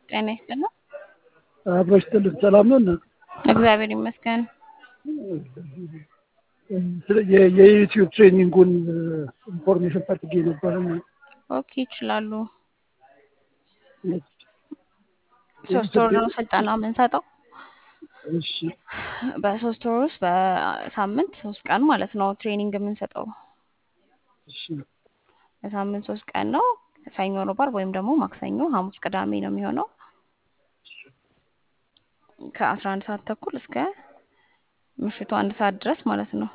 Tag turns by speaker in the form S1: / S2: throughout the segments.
S1: ጤና ይስጥልን።
S2: አብሮ ይስጥልን። ሰላም ነው እናት?
S1: እግዚአብሔር ይመስገን።
S2: የ- የዩቲዩብ ትሬኒንጉን ኢንፎርሜሽን ፈልጌ ነበር።
S1: ኦኬ ይችላሉ። ሶስት ወር ነው ስልጠና የምንሰጠው።
S2: እሺ
S1: በሶስት ወር ውስጥ በሳምንት ሶስት ቀን ማለት ነው ትሬኒንግ የምንሰጠው።
S2: እሺ
S1: በሳምንት ሶስት ቀን ነው። ሰኞ፣ ሮብ፣ ዓርብ ወይም ደግሞ ማክሰኞ፣ ሐሙስ፣ ቅዳሜ ነው የሚሆነው ከአስራ አንድ ሰዓት ተኩል እስከ ምሽቱ አንድ ሰዓት ድረስ ማለት ነው።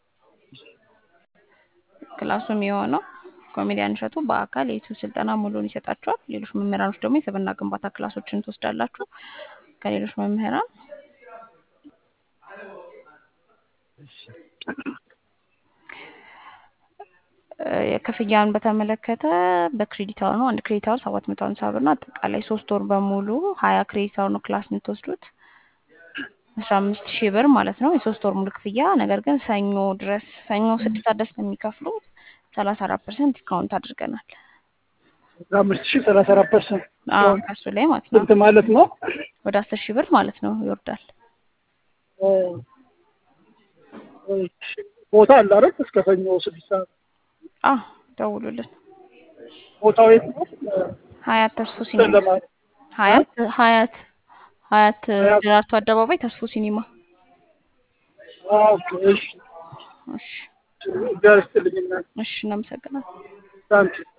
S1: ክላሱ የሚሆነው ኮሜዲያን እሸቱ በአካል የዩቲዩብ ስልጠና ሙሉን ይሰጣችኋል። ሌሎች መምህራኖች ደግሞ የስብዕና ግንባታ ክላሶችን ትወስዳላችሁ ከሌሎች መምህራን። እ የክፍያን በተመለከተ በክሬዲት አወር ነው። አንድ ክሬዲት አወር ሰባት መቶ ሀምሳ ብር ነው። አጠቃላይ ሶስት ወር በሙሉ ሀያ ክሬዲት አወር ነው ክላስ የምትወስዱት አስራ አምስት ሺህ ብር ማለት ነው የሶስት ወር ሙሉ ክፍያ። ነገር ግን ሰኞ ድረስ ሰኞ ስድስት ሰዓት ድረስ የሚከፍሉት ሰላሳ አራት ፐርሰንት ዲስካውንት አድርገናል።
S2: አስራ አምስት ሺህ ሰላሳ አራት ፐርሰንት
S1: አዎ ከሱ ላይ ማለት ነው
S2: ስንት ማለት ነው?
S1: ወደ አስር ሺህ ብር ማለት ነው ይወርዳል።
S2: ቦታ አለ አይደል? እስከ ሰኞ ስድስት ሰዓት
S1: አ ደውሉልን።
S2: ቦታው የት ነው?
S1: ሀያት ተስፎ ሲኒማ
S2: ጨለማ
S1: ሀያት ሀያት ሀያት
S2: ሀያት።
S1: ደራርቱ አደባባይ ተስፎ ሲኒማ።
S2: ኦኬ፣ እሺ
S1: እሺ
S2: እግዚአብሔር ይስጥልኝ እናት።
S1: እሺ እናመሰግናለን።
S2: ታንኪ